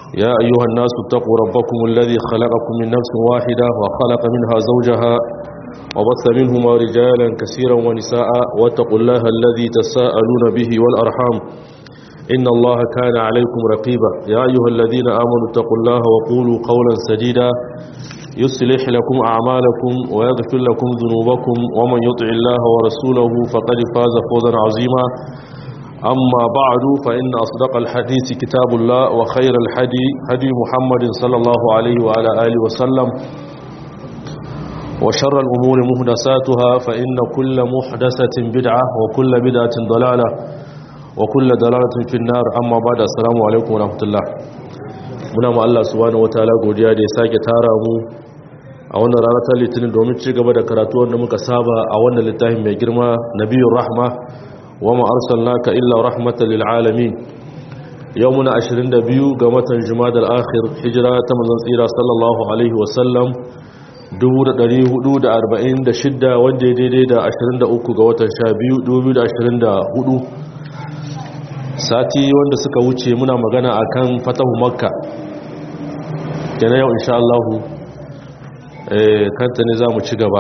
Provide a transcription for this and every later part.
يا أيها الناس اتقوا ربكم الذي خلقكم من نفس واحدة وخلق منها زوجها وبث منهما رجالا كثيرا ونساء واتقوا الله الذي تساءلون به والأرحام إن الله كان عليكم رقيبا يا أيها الذين آمنوا اتقوا الله وقولوا قولا سديدا يصلح لكم أعمالكم ويغفر لكم ذنوبكم ومن يطع الله ورسوله فقد فاز فوزا عظيما أما بعد فإن أصدق الحديث كتاب الله وخير الحدي هدي محمد صلى الله عليه وعلى آله وسلم وشر الأمور مهدساتها فإن كل محدثة بدعة وكل بدعة ضلالة وكل ضلالة في النار أما بعد السلام عليكم ورحمة الله muna ma Allah subhanahu wataala godiya da ya sake tara mu a wannan rana ta litinin domin ci gaba da karatu wanda muka saba a wannan littafin mai girma nabiyur rahma wa ma arsalnaka illa rahmatan lil alamin yau muna 22 ga watan jumadal akhir hijira ta manzon tsira sallallahu alaihi wasallam 1446 wanda ya daidai da 23 ga watan 12 2024 sati wanda suka wuce muna magana akan fatahu makka kenan yau insha Allah eh kanta ne zamu ci gaba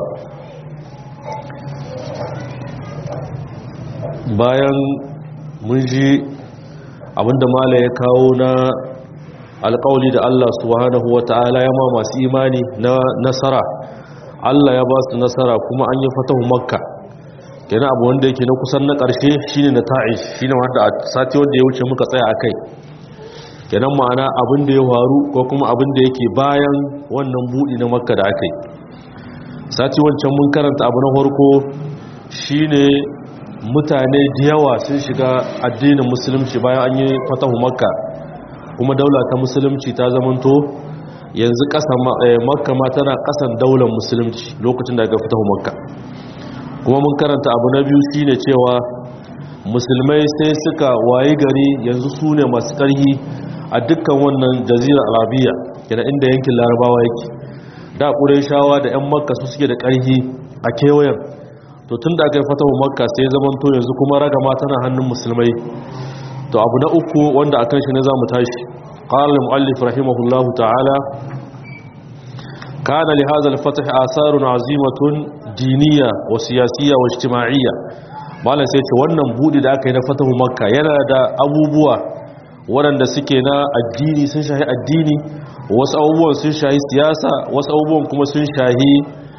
bayan mun ji abinda mala ya kawo na alƙawli da Allah subhanahu wata'ala ya ma masu imani na nasara Allah ya ba su nasara kuma an yi fatahu makka kenan abu wanda yake na kusan na ƙarshe shine na ta'ish shine wanda a sati wanda ya wuce muka tsaya akai kenan ma'ana abin da ya faru ko kuma abin da yake bayan wannan buɗi na makka da aka yi sati wancan mun karanta abu na farko shine mutane da yawa sun shiga addinin musulunci bayan an yi fatahu makka kuma daula ta musulunci ta zamanto yanzu ƙasan makka ma tana ƙasan daular musulunci lokacin da aka fatahu makka kuma mun karanta abu na biyu shine cewa musulmai sai suka wayi gari yanzu su ne masu ƙarhi a dukkan wannan jazira arabiya yana inda yankin larabawa yake da shawa da 'yan makka su suke da ƙarhi a kewayen to tun da aka yi fatahu makka sai zaman to yanzu kuma ragama tana hannun musulmai to abu na uku wanda akan shi ne za mu tashi قال المؤلف رحمه الله تعالى كان لهذا الفتح آثار عظيمة دينية وسياسية واجتماعية malam sai ce wannan budi da aka yi na fatahu makka yana da abubuwa waɗanda suke na addini sun shahi addini wasu abubuwan sun shahi siyasa wasu abubuwan kuma sun shahi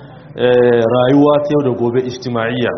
rayuwa ta yau da gobe ijtima'iyya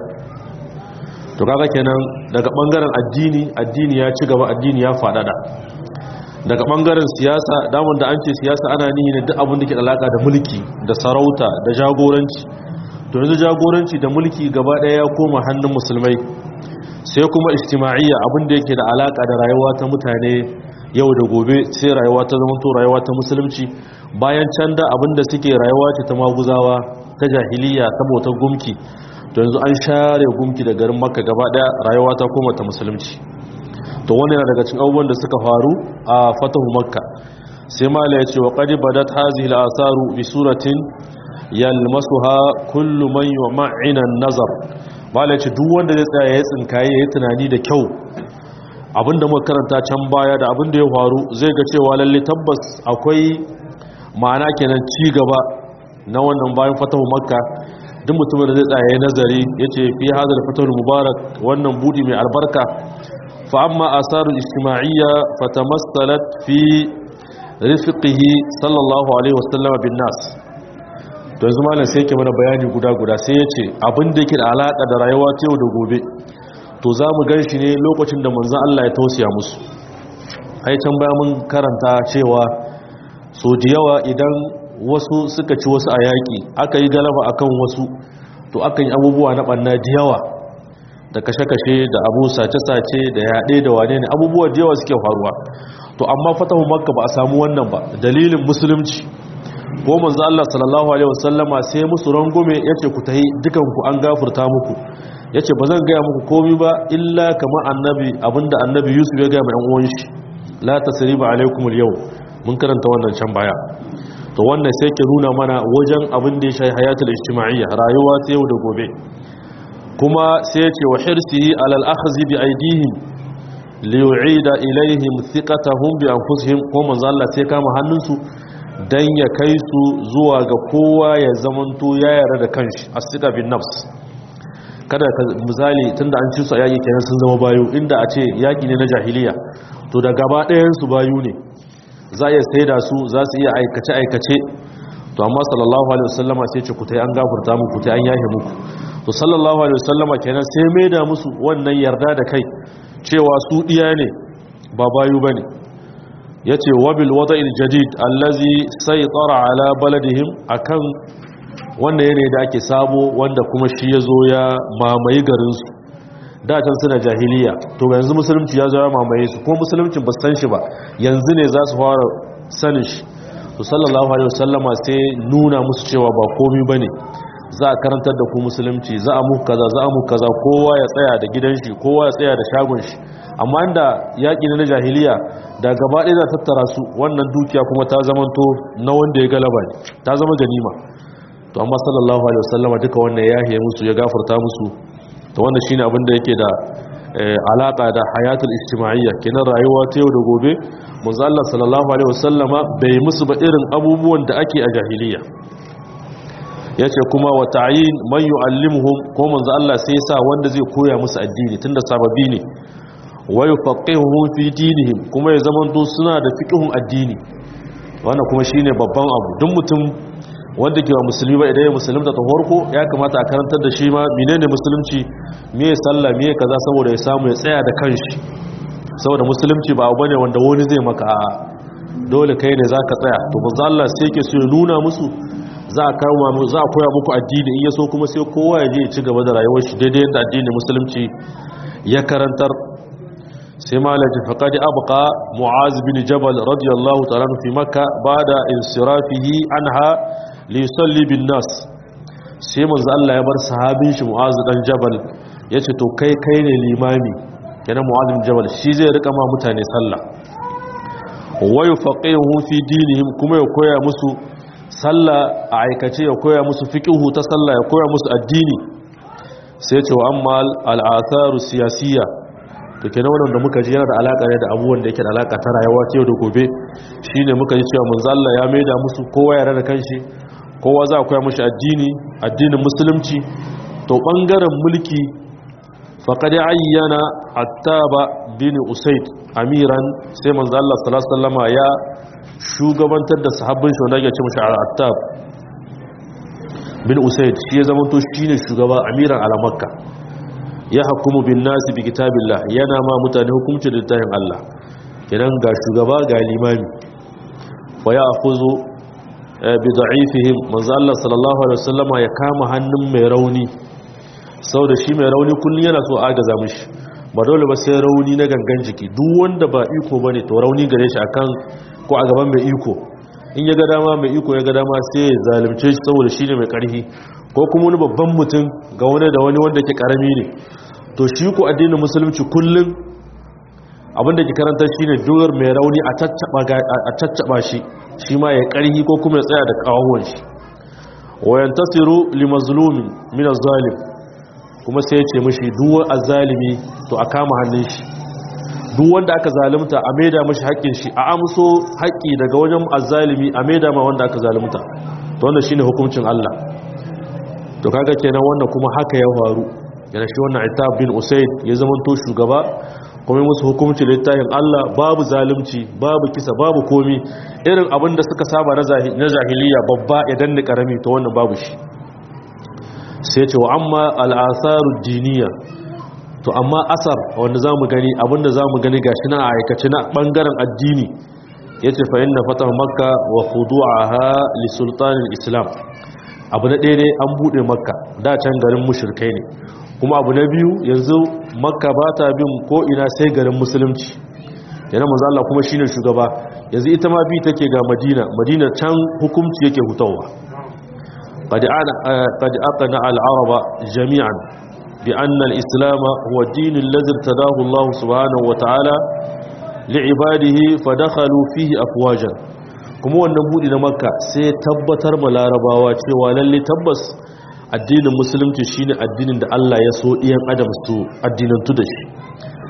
to kaga kenan daga bangaren addini addini ya ci gaba addini ya faɗaɗa daga bangaren siyasa damun da an ce siyasa ana nihi ne duk abin da ke da alaka da mulki da sarauta da jagoranci to yanzu jagoranci da mulki gaba daya ya koma hannun musulmai sai kuma ijtima'iyya abin da yake da alaka da rayuwa ta mutane yau da gobe sai rayuwa ta zama to rayuwa ta musulunci bayan can da abin da suke rayuwa ce ta maguzawa ta jahiliya ta bautar gumki to yanzu an share gumki da garin makka gaba daya rayuwa ta koma ta musulunci to wani yana daga cikin abubuwan da suka faru a fatahu makka sai mala ya ce wa qad badat hazihi al-asaru bi suratin yalmasuha kullu man yuma'ina an-nazar mala ya ce duk wanda zai tsaya ya tsinkaye ya tunani da kyau abinda muka karanta can baya da abinda ya faru zai ga cewa lalle tabbas akwai ma'ana kenan ci gaba na wannan bayan fatahu makka duk mutumin da zai tsaya ya nazari yace fi hadal fatahul mubarak wannan budi mai albarka فأما آثار الاجتماعية فتمثلت في رفقه صلى الله عليه وسلم بالناس to yanzu malam sai yake mana bayani guda guda sai ya ce abin da yake da alaka da rayuwa ta yau da gobe to za mu gan shi ne lokacin da manzan Allah ya tausaya musu ai can baya mun karanta cewa so da yawa idan wasu suka ci wasu a yaƙi aka yi galaba akan wasu to akan yi abubuwa na ɓanna da yawa da kashe-kashe da abu sace-sace da yaɗe da wane ne abubuwa da yawa suke faruwa to amma fatahu makka ba a samu wannan ba dalilin musulunci ko manzo Allah sallallahu alaihi wasallama sai musu rangume yace ku tahi dukan ku an gafurta muku yace bazan ga muku komai ba illa kamar annabi abinda annabi Yusuf ya ga mai ɗan uwan shi la tasriba alaikum al mun karanta wannan can baya to wannan sai ke nuna mana wajen abin da ya shahi hayatul ijtima'iyya rayuwa ta yau da gobe kuma sai ya ce wa hirsihi alal akhzi bi aidihim liyu'ida ilaihim thiqatahum bi anfusihim ko manzo Allah sai kama hannunsu dan ya kai su zuwa ga kowa ya zamanto ya yarda da kanshi as-siqa bin nafs kada ka misali tunda an ci su a yaki kenan sun zama bayu inda a ce yaki ne na jahiliya to da gaba ɗayan su bayu ne za a iya saida su za su iya aikace aikace to amma sallallahu alaihi wasallama sai ce ku tai an gafarta muku ku tai an yahe muku to sallallahu alaihi wasallama kenan sai mai da musu wannan yarda da kai cewa su diya ne ba bayu bane yace wabil wada'il jadid allazi saytara ala baladihim akan wanda yane da ake sabo wanda kuma shi yazo ya mamaye garin su da can suna jahiliya to yanzu musulunci ya zo ya mamaye su kuma musulunci ba san shi ba yanzu ne za su fara sanin shi to sallallahu alaihi wasallama sai nuna musu cewa ba komai bane za a karantar da ku musulunci za a muku kaza za a muku kaza kowa ya tsaya da gidan shi kowa ya tsaya da shagon shi amma inda yaƙi na jahiliya da gaba ɗaya za tattara su wannan dukiya kuma ta zamanto na wanda ya galaba ne ta zama ganima to amma sallallahu alaihi wasallama duka wannan ya hiye musu ya gafarta musu to wannan shine abin da yake da alaka da hayatul ijtima'iyya kenan rayuwa ta yau da gobe manzo Allah sallallahu alaihi wasallama bai musu ba irin abubuwan da ake a jahiliya yace kuma wa ta'yin man yu'allimuhum ko manzo Allah sai ya sa wanda zai koya musu addini tunda sababi ne wa yufaqihuhum fi dinihim kuma ya zamanto suna da fiqhun addini wannan kuma shine babban abu duk mutum wanda ke wa musulmi ba idan ya musulunta ta farko ya kamata a karantar da shi ma menene musulunci me sallah me kaza saboda ya samu ya tsaya da kanshi saboda musulunci ba abu bane wanda wani zai maka a dole kai ne zaka tsaya to manzo Allah sai yake so ya nuna musu za a kawo mu za a koya muku addini in yaso kuma sai kowa ya je ya ci gaba da rayuwar shi daidai yadda addinin musulunci ya karantar sai malaji faqad abqa mu'az bin jabal radiyallahu ta'ala fi makka ba'da insirafihi anha li yusalli bin nas sai manzo Allah ya bar sahabin shi mu'az dan jabal yace to kai kai ne limami kenan mu'az bin jabal shi zai rika ma mutane sallah wa yufaqihu fi dinihim kuma ya koya musu sallah a aikace ya koya musu fiqhu ta sallah ya koya musu addini sai ce wa amma al'atharu siyasiyya to kenan wannan da muka ji yana da alaka ne da abubuwan da yake da alaka ta rayuwa ta yau da gobe shine muka ji cewa manzo Allah ya maida musu kowa ya rada kanshi kowa za a koya mushi addini addinin musulunci to bangaren mulki faqad ayyana attaba bin usayd amiran sai manzo Allah sallallahu alaihi wasallama ya shugabantar da sahabbin shi wanda ya ce mashi al'attab bin usaid shi ya zama to shi ne shugaba amiran alamakka ya hakumu bin nasi bi kitabillah yana ma mutane hukumci da littafin Allah idan ga shugaba ga limami wa ya akuzo bi da'ifihim manzo Allah sallallahu alaihi wasallama ya kama hannun mai rauni da shi mai rauni kullun yana so agaza mishi ba dole ba sai rauni na gangan jiki duk wanda ba iko bane to rauni gare shi akan ko a gaban mai iko in ya ga dama mai iko ya ga dama sai ya zalimce shi saboda shi ne mai karhi ko kuma wani babban mutum ga wani da wani wanda ke karami ne to shi ko addinin musulunci kullum abinda ke karanta shi ne dogar mai rauni a caccaba shi shi ma ya karhi ko kuma ya tsaya da kawon shi wayan tasiru li mazlumin min zalim kuma sai ya ce mishi duwar azalimi to a kama hannun shi duk wanda aka zalunta a maida mashi haƙƙin shi a amso haƙƙi daga wajen azzalimi a maida ma wanda aka zalunta to wannan shine hukuncin Allah to kaga kenan wannan kuma haka ya faru yana shi wannan Itab bin Usayd ya zama to shugaba kuma musu hukunci littafin Allah babu zalunci babu kisa babu komi irin abin da suka saba na jahiliya babba ya danne karami to wannan babu shi sai ce wa amma al-atharu diniya to amma asar wanda za mu gani abinda za mu gani gashi na aikace na bangaren addini ya ce fa'in na fata makka wa hudu'aha li sultanin islam abu na ɗaya ne an buɗe makka da can garin mushirkai ne kuma abu na biyu yanzu makka ba ta bin ko'ina sai garin musulunci yana manzo Allah kuma shine shugaba yanzu ita ma bi take ga madina madina can hukunci yake hutawa qad aqna al-araba jami'an بأن الإسلام هو الدين الذي ارتداه الله سبحانه وتعالى لعباده فدخلوا فيه أفواجا kuma wannan buɗi na makka sai tabbatar ma larabawa cewa lalle tabbas addinin musulunci shine addinin da Allah ya so ɗiyan adam su addinantu da shi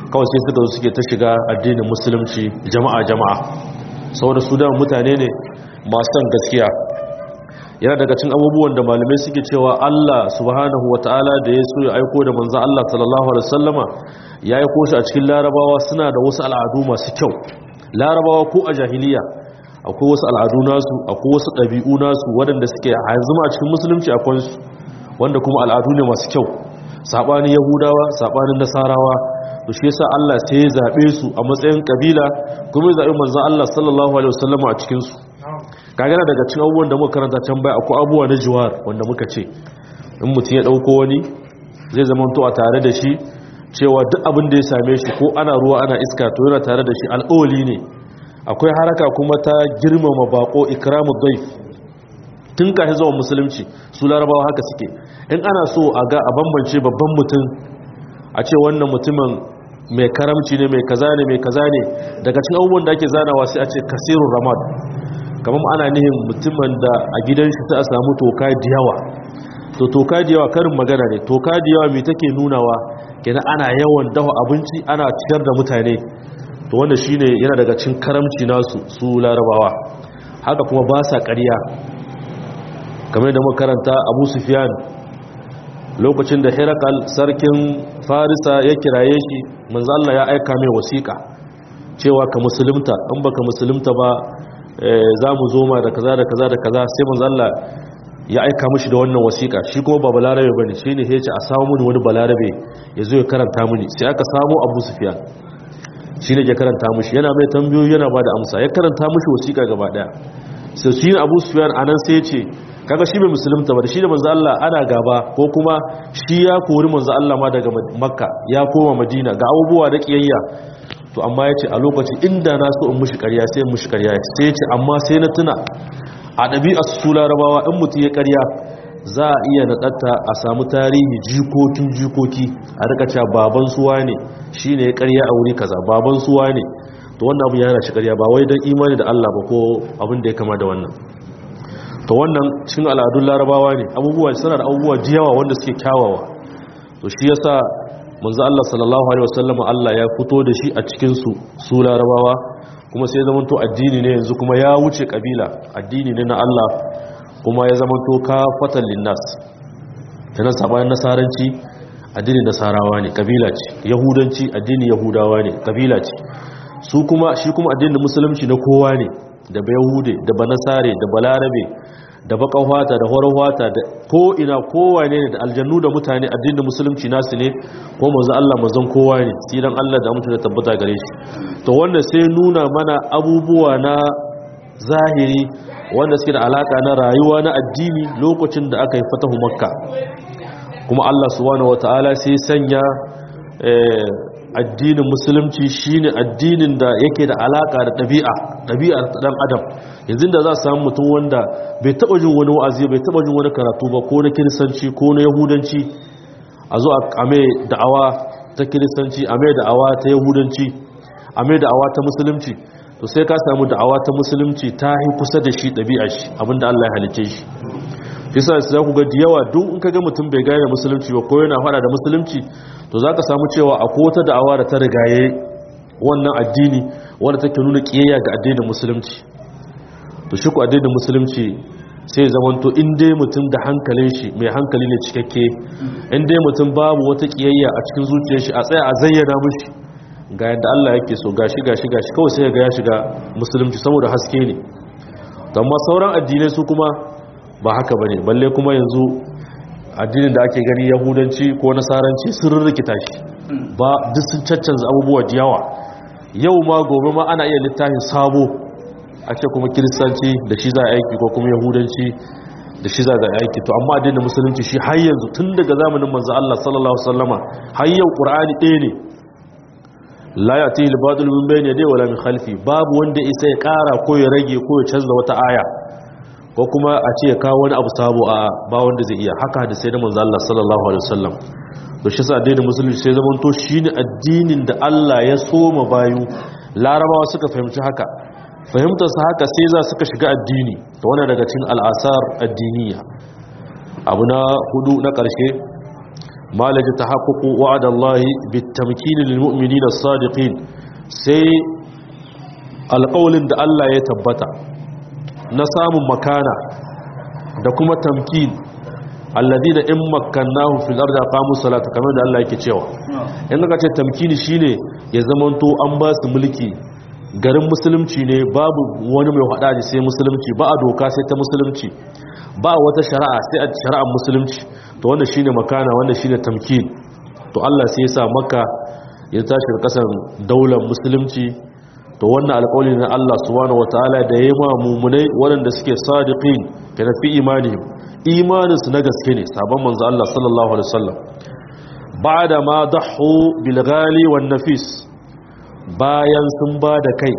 kawai sai suka zo suke ta shiga addinin musulunci jama'a jama'a saboda su da mutane ne masu son gaskiya yana daga cin abubuwan da malamai suke cewa Allah subhanahu wata'ala da ya so ya aiko da manzo Allah sallallahu alaihi wasallama ya aiko shi a cikin larabawa suna da wasu al'adu masu kyau larabawa ko a jahiliya akwai wasu al'adu nasu akwai wasu ɗabi'u nasu waɗanda suke hanzuma a cikin musulunci akwai su wanda kuma al'adu ne masu kyau saɓanin yahudawa saɓanin nasarawa to shi yasa Allah sai ya zaɓe su a matsayin ƙabila kuma ya zaɓi manzon Allah sallallahu alaihi wasallama a cikin su kagana daga cikin abubuwan da muka karanta can bai akwai abubuwa na jiwar wanda muka ce in mutum ya ɗauko wani zai zama to a tare da shi cewa duk abin da ya same shi ko ana ruwa ana iska to yana tare da shi al'oli ne akwai haraka kuma ta girmama bako ikramu daif tun kafin zuwa musulunci su larabawa haka suke in ana so a ga a bambance babban mutum a ce wannan mutumin mai karamci ne mai kaza ne mai kaza ne daga cikin abubuwan da ake zanawa sai a ce kasirun ramad kamar ana nihin mutumin da a gidan shi sai a samu toka da yawa to toka da yawa karin magana ne toka da yawa mai take nunawa kenan ana yawan dafa abinci ana ciyar da mutane to wanda shine yana daga cikin karamci nasu su larabawa haka kuma ba sa ƙarya kamar da makaranta abu sufyan lokacin da herakal sarkin farisa ya kiraye shi manzo Allah ya aika mai wasiƙa cewa ka musulunta in baka musulunta ba za mu zo ma da kaza da kaza da kaza sai manzo Allah ya aika mishi da wannan wasiƙa shi kuma ba balarabe bane shine sai ya ce a samu mini wani balarabe ya zo ya karanta mini sai aka samu Abu Sufyan shine ya karanta mishi yana mai tambayoyi yana bada amsa ya karanta mishi wasiƙa gaba daya sai shi Abu Sufyan anan sai ya ce kaga shi bai musulunta ba da shi da manzo Allah ana gaba ko kuma shi ya kori manzo Allah ma daga Makka ya koma Madina ga abubuwa da kiyayya to amma ya ce a lokaci inda na so in mushi karya sai in mushi karya sai ya ce amma sai na tuna a ɗabi'a su larabawa in mutum ya karya za a iya naɗatta a samu tarihi jikokin jikoki a rika cewa baban suwa ne shi ne ya karya a wuri kaza baban suwa ne to wannan abu yana shi karya ba wai don imani da Allah ba ko abin da ya kama da wannan to wannan cikin al'adun larabawa ne abubuwa suna da abubuwa jiyawa wanda suke kyawawa to shi yasa manzo Allah sallallahu alaihi wasallam Allah ya fito da shi a cikin su su larabawa kuma sai zaman to addini ne yanzu kuma ya wuce kabila addini ne na Allah kuma ya zaman to kafatan linnas kana sabanin nasaranci addinin nasarawa ne kabila ce yahudanci addinin yahudawa ne kabila ce su kuma shi kuma addinin musulunci na kowa ne da ba yahude da ba nasare da balarabe da bakan wata da horon wata da ko ina kowa ne da aljannu da mutane addinin musulunci nasu ne ko manzo Allah manzon kowa ne tsiran Allah da mutunta tabbata gare shi to wanda sai nuna mana abubuwa na zahiri wanda suke da alaka na rayuwa na addini lokacin da aka yi fatahu makka kuma Allah subhanahu wataala sai sanya addinin musulunci shine addinin da yake da alaka da ɗabi'a ɗabi'ar ɗan adam yanzu da za a samu mutum wanda bai taɓa jin wani wa'azi bai taɓa jin wani karatu ba ko na kiristanci ko na yahudanci a zo a mai da'awa ta kiristanci a mai da'awa ta yahudanci a mai da'awa ta musulunci to sai ka samu da'awa ta musulunci ta yi kusa da shi ɗabi'a shi abinda Allah ya halice shi yasa za ku ga da yawa duk in ka ga mutum bai gane musulunci ba ko yana fada da musulunci to za ka samu cewa akwai wata da'awa da ta rigaye wannan addini wanda take nuna kiyayya ga addinin musulunci to shi ku addinin musulunci sai zaman to in dai mutum da hankalin shi mai hankali ne cikakke in dai mutum babu wata kiyayya a cikin zuciyar shi a tsaya a zayyana mishi ga yadda Allah yake so gashi gashi gashi kawai sai ga ya shiga musulunci saboda haske ne amma sauran addinai su kuma ba haka bane balle kuma yanzu addinin da ake gani yahudanci ko nasaranci sun rikita shi ba duk sun caccanza abubuwa da yawa yau ma gobe ma ana iya littafin sabo a ce kuma kiristanci da shi za a aiki ko kuma yahudanci da shi za a aiki to amma addinin musulunci shi har yanzu tun daga zamanin manzo Allah sallallahu alaihi wasallama har yau qur'ani ɗaya ne la yati al-badil min bayni yadayhi wala min khalfi babu wanda isa ya ƙara ko ya rage ko ya canza wata aya ko kuma a ce ya kawo wani abu sabo a ba wanda zai iya haka da sai da manzo Allah sallallahu alaihi wasallam to shi sa addinin musulunci sai zaman to shine addinin da Allah ya soma bayu larabawa suka fahimci haka fahimtar su haka sai za suka shiga addini to wannan daga cikin al'asar addiniya abu na hudu na karshe malaji tahaqququ wa'adallahi bitamkin lilmu'minina as-sadiqin sai alƙawlin da Allah ya tabbata na samun makana da kuma tamkin alladina in makkannahu fil ardi aqamu salata kamar da Allah yake cewa in ka ce tamkini shine ya zamanto an ba su mulki garin musulunci ne babu wani mai hada da sai musulunci ba a doka sai ta musulunci ba wata shari'a sai a shari'ar musulunci to wanda shine makana wanda shine tamkin to Allah sai ya sa maka ya tashi kasan daular musulunci to wannan alƙawari na Allah subhanahu wataala da yayi ma mumunai waɗanda suke sadiqin kana fi imanihim imaninsu na gaske ne sabon manzo Allah sallallahu alaihi wasallam ba'da ma dahu bil ghali wan nafis bayan sun ba da kai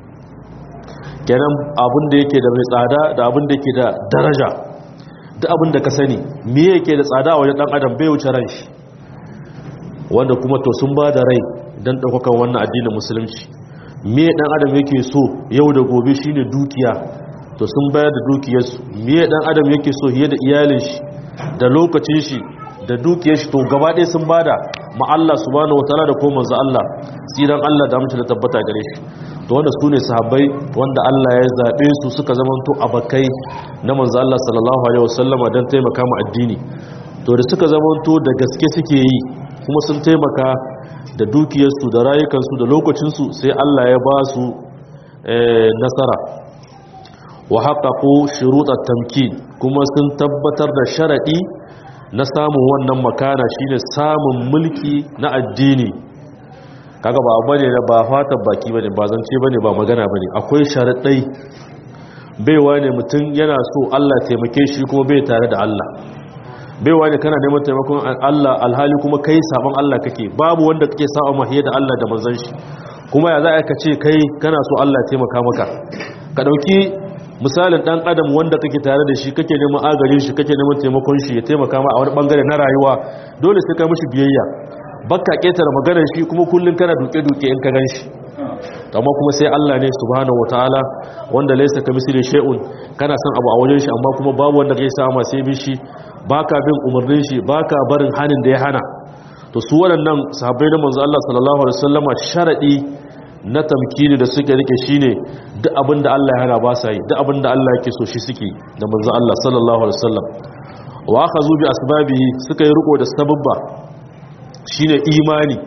kenan abin da yake da mai tsada da abin da yake da daraja duk abin da ka sani me yake da tsada a wajen dan adam bai wuce ran shi wanda kuma to sun ba da rai dan daukakan wannan addinin musulunci me dan adam yake so yau da gobe shine dukiya to sun bayar da dukiyarsu me dan adam yake so hiye da iyalin shi da lokacin shi da dukiyar shi to gaba ɗaya sun bada ma Allah subhanahu wataala da ko manzo Allah tsiran Allah da mutunta da tabbata gare shi to wanda su ne sahabbai wanda Allah ya zabe su suka zamanto abakai na manzo Allah sallallahu alaihi wasallam dan taimaka mu addini to da suka zamanto da gaske suke yi kuma sun taimaka da dukiyarsu da rayukansu da lokacinsu sai Allah ya ba su nasara wa haƙaƙo shuruɗar tamkin kuma sun tabbatar da sharaɗi na samun wannan makana shine samun mulki na addini kaga ba abu ne ba fatan baki bane ba zance bane ba magana bane akwai sharaɗai baiwa ne mutum yana so Allah taimake shi kuma bai tare da Allah baiwa ne kana neman taimakon Allah alhali kuma kai sabon Allah kake babu wanda kake sa'a mahiya da Allah da manzon shi kuma ya za ka ce kai kana so Allah taimaka maka ka dauki misalin dan adam wanda kake tare da shi kake neman agarin shi kake neman taimakon shi ya taimaka ma a wani bangare na rayuwa dole sai ka mishi biyayya bakka ketare maganar shi kuma kullun kana duke duke in ka ganshi amma kuma sai Allah ne subhanahu wataala wanda laysa kamithli shay'un kana son abu a wajen shi amma kuma babu wanda kai sama sai bi shi baka bin umarnin shi baka barin hanin da ya hana to su waɗannan sahabbai na manzo Allah sallallahu alaihi wasallama sharadi na tamkini da suke rike shine duk abin da Allah ya hana ba sa yi duk abin da Allah yake so shi suke da manzo Allah sallallahu alaihi wasallam wa akhazu bi asbabi suka yi riko da sababba shine imani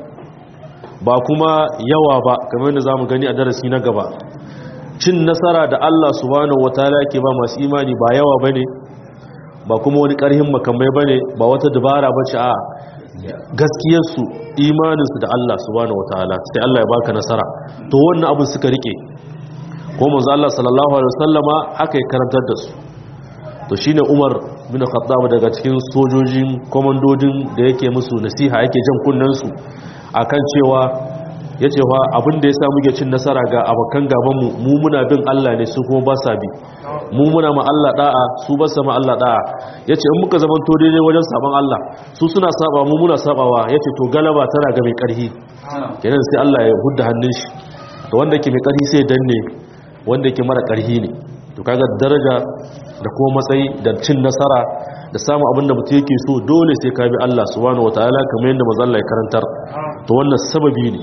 ba kuma yawa ba kamar yadda zamu gani a darasi na gaba cin nasara da Allah subhanahu wataala yake ba masu imani ba yawa bane ba kuma wani karhin makamai bane ba wata dabara bace a gaskiyarsu imaninsu da Allah subhanahu wataala sai Allah ya baka nasara to wannan abin suka rike ko manzo Allah sallallahu alaihi wasallama haka ya karantar da su to shine Umar bin Khattab daga cikin sojojin komandodin da yake musu nasiha yake jan kunnen su akan cewa yace fa abin da yasa muke cin nasara ga abakan gaban mu mu muna bin Allah ne su kuma ba sa bi mu muna ma Allah da'a su ba sa ma Allah da'a yace in muka zaman to daidai wajen saban Allah su suna saba mu muna sabawa yace to galaba tana ga mai karhi kenan sai Allah ya hudda hannun shi to wanda yake mai karhi sai danne wanda yake mara karhi ne to kaga daraja da kuma matsayi da cin nasara da samun abin da mutum yake so dole sai ka bi Allah subhanahu wataala kamar yadda manzo Allah ya karantar to wannan sababi ne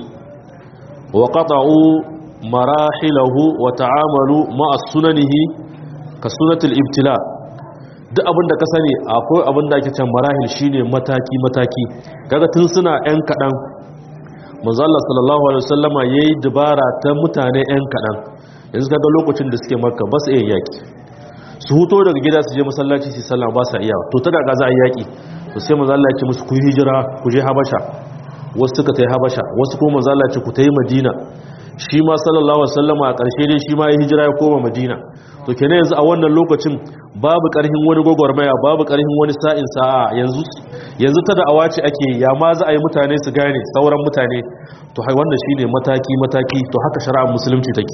wa qata'u marahilahu wa ta'amalu ma'a sunanihi ka sunatul ibtila duk abin da ka sani akwai abin da ake can marahil shine mataki mataki kaga tun suna yan kadan manzo Allah sallallahu alaihi wasallama yayi dubara ta mutane yan kadan yanzu kaga lokacin da suke makka ba su iya yaki su huto daga gida su je masallaci su sallah ba sa iya to ta daga za a yaki to sai manzo Allah ya ce musu ku hijira ku je habasha wasu suka tayi habasha wasu kuma manzo Allah ya ce ku tayi madina shi ma sallallahu alaihi wasallama a ƙarshe dai shi ma ya hijira ya koma madina to kenan yanzu a wannan lokacin babu ƙarhin wani gwagwarmaya babu ƙarhin wani sa'in sa'a yanzu yanzu ta da'awa ce ake ya ma za a yi mutane su gane sauran mutane to wannan shine mataki mataki to haka shari'ar musulunci take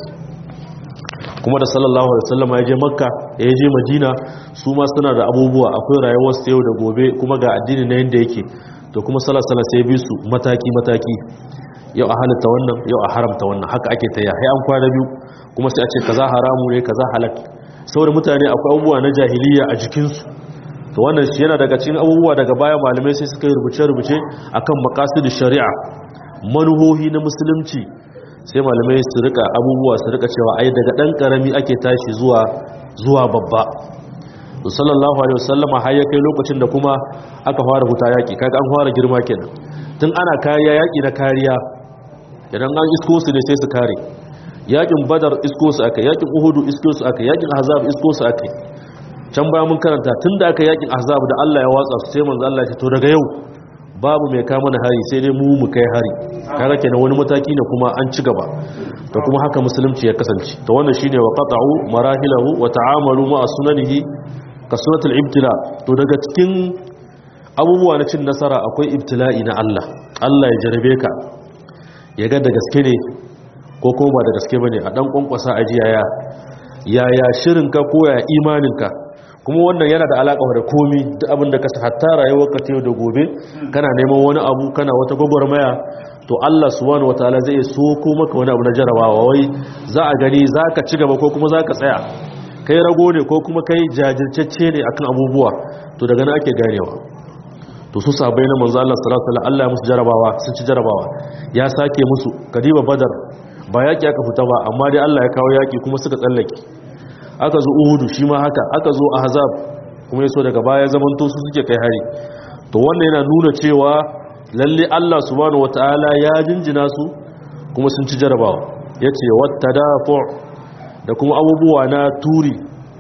kuma da sallallahu alaihi wasallam ya je makka ya je madina su ma suna da abubuwa akwai rayuwar su yau da gobe kuma ga addini na yanda yake to kuma sallallahu alaihi sai bi su mataki mataki yau a halatta wannan yau a haramta wannan haka ake ta ya an kwana biyu kuma sai a ce kaza haramu ne kaza halal saboda mutane akwai abubuwa na jahiliya a jikin su to wannan shi yana daga cikin abubuwa daga baya malamai sai suka yi rubuce-rubuce akan maqasid shari'a manuhohi na musulunci sai malamai su rika abubuwa su rika cewa ai daga dan karami ake tashi zuwa zuwa babba to sallallahu alaihi wasallama har ya kai lokacin da kuma aka fara huta yaki kaga an fara girma kenan tun ana kariya yaki na kariya idan an isko su ne sai su kare yakin badar isko su aka yakin uhudu isko su aka yakin ahzab isko su aka can baya mun karanta tun da aka yakin ahzab da Allah ya watsa su sai manzo Allah ya ce to daga yau babu mai kama na hari sai dai mu mu kai hari kaga kenan wani mataki ne kuma an ci gaba to kuma haka musulunci ya kasance to wannan shine wa qata'u marahilahu wa ta'amalu ma sunanihi ka sunatul ibtila to daga cikin abubuwa na cin nasara akwai ibtila'i na Allah Allah ya jarabe ka ya ga da gaske ne ko kuma ba da gaske bane a dan kwankwasa aji yaya yaya shirinka ko ya imaninka kuma wannan yana da alaka da komi duk abin da ka hatta rayuwar ka ta yau da gobe kana neman wani abu kana wata gwagwarmaya to Allah subhanahu wataala zai soko maka wani abu na jarabawa wai za a gani zaka ci gaba ko kuma zaka tsaya kai rago ne ko kuma kai jajirtacce ne akan abubuwa to daga nan ake ganewa to su sahabbai na manzo Allah sallallahu alaihi wasallam Allah ya musu jarabawa sun ci jarabawa ya sake musu kadiba badar ba yaki aka fita ba amma dai Allah ya kawo yaki kuma suka tsallake aka zo uhudu shi ma haka aka zo ahzab kuma yaso daga baya zamanto su suke kai hari to wannan yana nuna cewa lalle Allah subhanahu wataala ya jinjina su kuma sun ci jarabawa yace wattadafu da kuma abubuwa na turi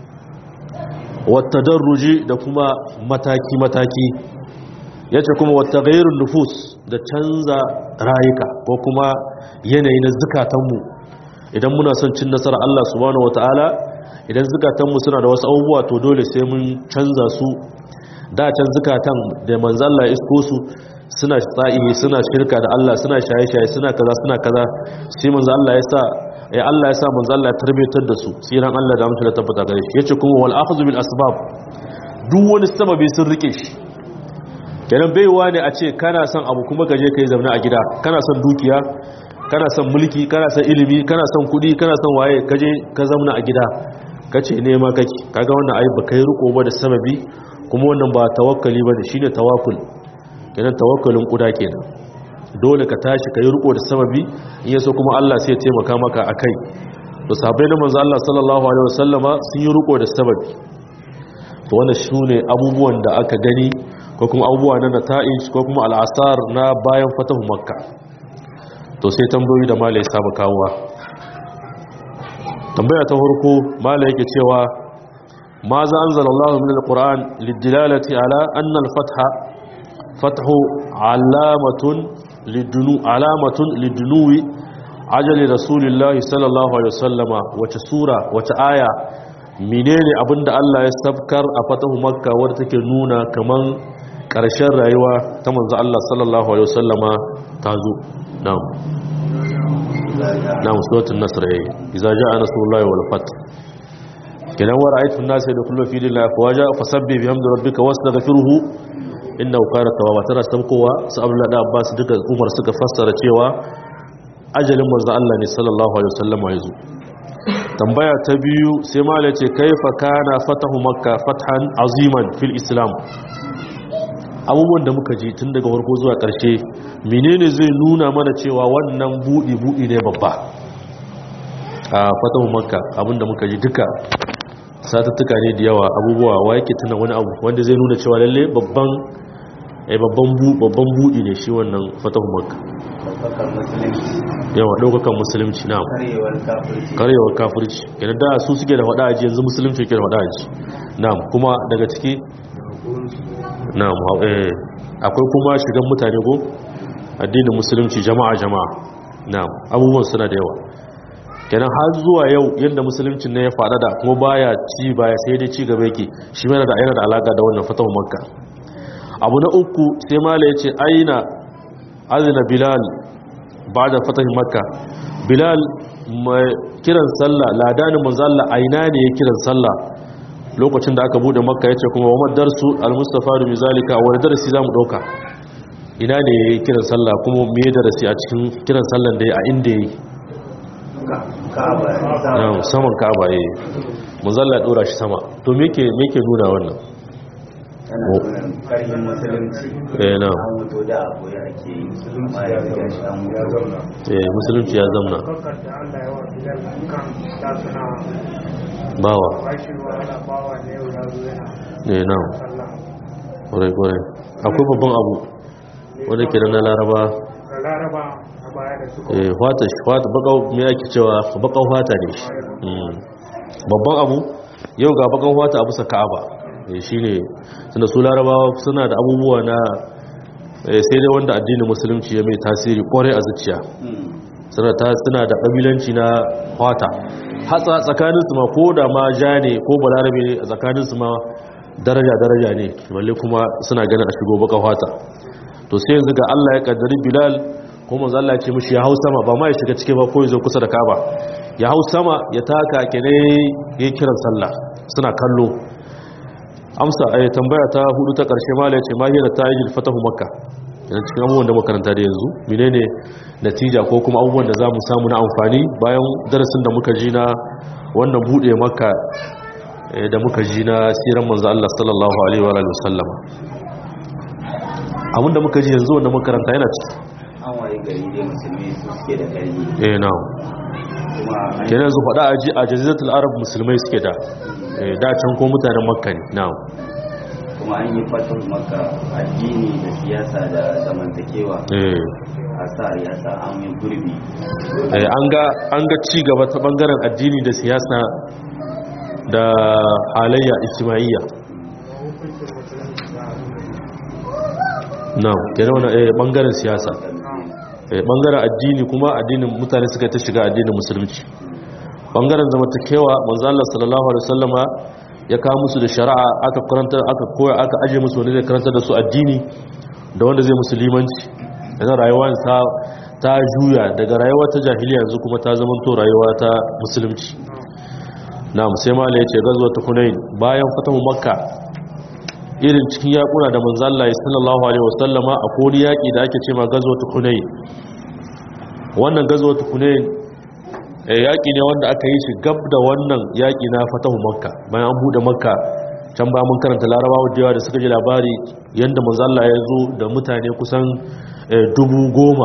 wattadarruji da kuma mataki mataki yace kuma wattaghayrun nufus da canza rayuka ko kuma yanayi na zukatanmu idan muna son cin nasara Allah subhanahu wataala idan zukatanmu suna da wasu abubuwa to dole sai mun canza su da can zukatan da manzalla isko su suna tsa'ihi suna shirka da Allah suna shaye-shaye suna kaza suna kaza sai manzo Allah ya sa ya Allah ya sa manzo Allah ya tarbiyatar da su sai ran Allah da mutunta tabbata gare shi yace kuma wal akhdhu bil asbab duk wani sababi sun rike shi kenan baiwa ne a ce kana son abu kuma gaje kai zauna a gida kana son dukiya kana son mulki kana son ilimi kana son kudi kana son waye kaje ka zauna a gida kace nema kake kaga wannan ai baka yi riko ba da sababi kuma wannan ba tawakkali bane shine tawakkul kenan tawakkalin kuda kenan dole ka tashi ka yi riko da sababi in yaso kuma Allah sai ya taimaka maka akai to sahabbai na manzo Allah sallallahu alaihi wasallama sun yi riko da sababi to wannan shine abubuwan da aka gani ko kuma abubuwa na nata'ij ko kuma al'asar na bayan fatahu makka to sai tambayoyi da malai saba kawowa tambaya ta farko malai yake cewa ma za anzalallahu min alquran lidilalati ala anna alfatha fathu alamatun lidunu alamatun lidunuwi ajali rasulillahi sallallahu alaihi wasallama wace sura wace aya menene abinda Allah ya sabkar a fatahu makka wadda take nuna kaman ƙarshen rayuwa ta manzo Allah sallallahu alaihi wasallama ta zo na'am na'am suratul nasr yayi idza jaa nasrullahi wal fath kidan wa ra'aytu an-nasa yadkhuluna fi dinillahi afwaja fasabbih bihamdi rabbika wastaghfirhu innahu kana tawwaba tara sabkowa su Abdullah da Abbas duka Umar suka fassara cewa ajalin manzo Allah ne sallallahu alaihi wasallama ya zo tambaya ta biyu sai mala ce kaifa kana fatahu makka fathan aziman fil islam abubuwan da muka ji tun daga farko zuwa ƙarshe menene zai nuna mana cewa wannan buɗi buɗi ne babba a fatahu makka abinda muka ji duka satattuka ne da yawa abubuwa wa yake tuna wani abu wanda zai nuna cewa lalle babban babban babban buɗi ne shi wannan fatahu makka yawa ɗaukakan musulunci na karewar kafirci yana da su suke da faɗa aji yanzu musulunci ke da faɗa aji na kuma daga ciki na akwai kuma shigan mutane ko addinin musulunci jama'a jama'a na abubuwan suna da yawa kenan har zuwa yau yadda musulunci ne ya faɗa da kuma baya ci baya sai dai ci gaba yake shi yana da yana da alaka da wannan fatahu makka abu na uku sai mala ya ce aina azina bilal ba da fatahin makka bilal mai kiran sallah ladanin manzalla aina ne ya kiran sallah lokacin da aka bude makka ya ce kuma wa madarsu al-mustafa da mizalika wani darasi za mu ɗauka ina ne ya yi kiran sallah kuma me darasi a cikin kiran sallan da ya a inda ya yi saman ka'aba ya yi manzalla ya ɗora shi sama to me ke nuna wannan tana nuna karfin musulunci eh na an mutu da abu ya ake yi amma ya ga shi an mutu eh musulunci ya zamna Bakar da Allah ya wa Bilal kan da suna bawa bashi wa ana bawa ne yau ya zo yana eh na sallah. kwarai kwarai akwai babban abu wanda ke da na laraba Da Laraba a baya da suka eh fata shi fata bakau me ake cewa bakau fata ne shi Mm. babban abu yau ga bakau fata a bisa ka'aba eh shine tunda su larabawa suna da abubuwa na eh, sai dai wanda addinin musulunci ya mai tasiri kwarai a zuciya suna ta suna da kabilanci na fata hatsa tsakanin su ma ko da ma ja ne ko balarabe ne a tsakanin su ma daraja daraja ne balle kuma suna ganin a shigo baka fata to sai yanzu ga Allah ya kaddari Bilal ko manzo Allah ya ce mishi ya hau sama ba ma ya shiga cike ba ko ya zo kusa da Kaaba ya hau sama ya taka kene ya kiran sallah suna kallo amsa ai tambaya ta hudu ta karshe mala ya ce ma hiya ta'ijil fatahu makka yana cikin abubuwan da makaranta da yanzu menene natija ko kuma abubuwan da zamu samu na amfani bayan darasin da muka ji na wannan bude makka eh, da muka ji na siran manzo Allah sallallahu alaihi wa alihi wasallam abinda muka ji yanzu wanda makaranta yana ciki an waye gari dai musulmi su suke da ƙarfi eh na'am kuma an kenan yanzu faɗa a ji a jaziratul arab musulmai suke da eh, da can ko mutanen makka ne na'am kuma an yi fatan maka addini da siyasa da zamantakewa eh a sa ya sa an yi gurbi Eh, an ga an ga ci gaba ta bangaren addini da siyasa da halayya ijtimaiya hukuncin musulunci da na'am kenan wannan eh bangaren siyasa eh bangaren addini kuma addinin mutane suka ta shiga addinin musulunci bangaren zamantakewa manzo Allah sallallahu alaihi wasallama ya kawo musu da shari'a aka karanta aka koya aka aje musu wanda zai karanta da su addini da wanda zai musulmanci yanzu rayuwa ta ta juya daga rayuwa ta jahiliya yanzu kuma ta zama to rayuwa ta musulunci na'am sai mala yace gazwa ta hunain bayan fatahu makka irin cikin yakuna da manzo Allah sallallahu alaihi wasallama a kodi yaki da ake cewa gazwa ta hunain wannan gazwa ta hunain eh, yaki ne wanda aka yi shi gab da wannan yaki na fatahu makka bayan an bude makka can ba mun karanta larabawa da yawa da suka ji labari yanda manzo Allah ya zo da mutane kusan eh, dubu goma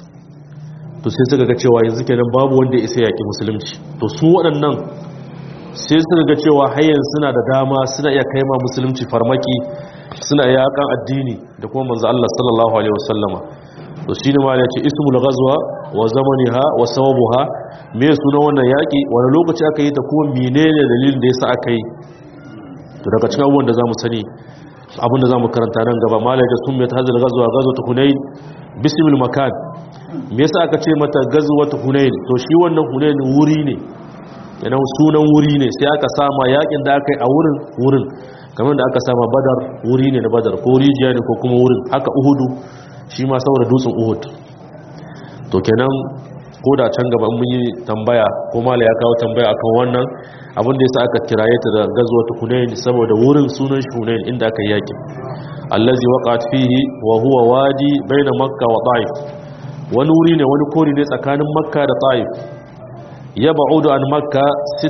to sai suka ga cewa yanzu kenan babu wanda ya isa yaki musulunci to su waɗannan sai suka ga cewa hayyan suna da dama suna iya kai ma musulunci farmaki suna iya yakan addini da kuma manzo Allah sallallahu alaihi wasallama to shine ma ya ce ismul ghazwa wa zamaniha wa sababuha me suna wannan yaki wani lokaci aka yi ta kuma menene dalilin da yasa aka yi to daga cikin abubuwan da zamu sani abin da zamu karanta nan gaba malai da sun mai ta hazal ghazwa ghazwat hunain bismil makan me yasa aka ce mata ghazwat hunain to shi wannan hunain wuri ne yana sunan wuri ne sai aka sama yakin da aka yi a wurin wurin kamar da aka sama badar wuri ne na badar ko rijiya ne ko kuma wurin haka uhudu shi ma saboda dutsen uhud to kenan ko da can gaba mun yi tambaya ko mala ya kawo tambaya akan wannan abin da yasa aka kiraye ta da gazwatu hunain saboda wurin sunan shi hunain inda aka yi yakin allazi waqat fihi wa huwa wadi baina makka wa ta'if wani wuri ne wani kori ne tsakanin makka da ta'if ya ba'udu an makka